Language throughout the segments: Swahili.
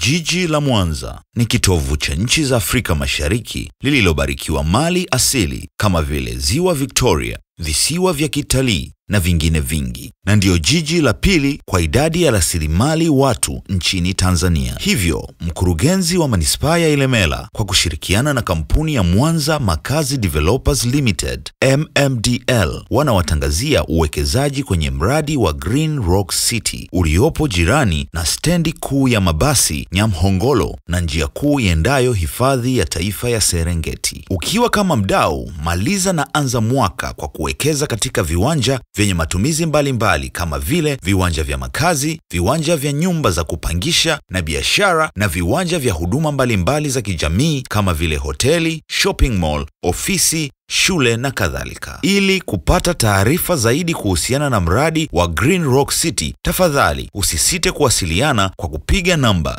Jiji la Mwanza ni kitovu cha nchi za Afrika Mashariki lililobarikiwa mali asili kama vile Ziwa Victoria, visiwa vya kitalii na vingine vingi, na ndiyo jiji la pili kwa idadi ya rasilimali watu nchini Tanzania. Hivyo, mkurugenzi wa manispaa ya Ilemela kwa kushirikiana na kampuni ya Mwanza Makazi Developers Limited MMDL wanawatangazia uwekezaji kwenye mradi wa Green Rock City uliopo jirani na stendi kuu ya mabasi Nyamhongolo na njia kuu iendayo hifadhi ya taifa ya Serengeti. Ukiwa kama mdau, maliza na anza mwaka kwa kuwekeza katika viwanja vyenye matumizi mbalimbali mbali kama vile viwanja vya makazi, viwanja vya nyumba za kupangisha na biashara na viwanja vya huduma mbalimbali mbali za kijamii kama vile hoteli, shopping mall, ofisi shule na kadhalika. Ili kupata taarifa zaidi kuhusiana na mradi wa Green Rock City, tafadhali usisite kuwasiliana kwa kupiga namba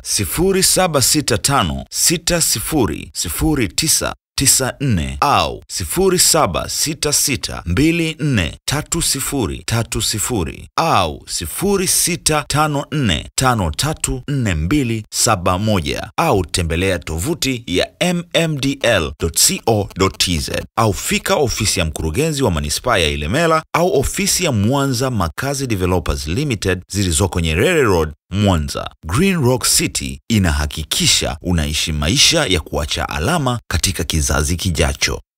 0765600994 au 0766243030 au 0654534271 au tembelea tovuti ya mmdl.co.tz au fika ofisi ya mkurugenzi wa manispaa ya Ilemela au ofisi ya Mwanza Makazi Developers Limited zilizoko Nyerere Road, Mwanza. Green Rock City inahakikisha unaishi maisha ya kuacha alama katika kizazi kijacho.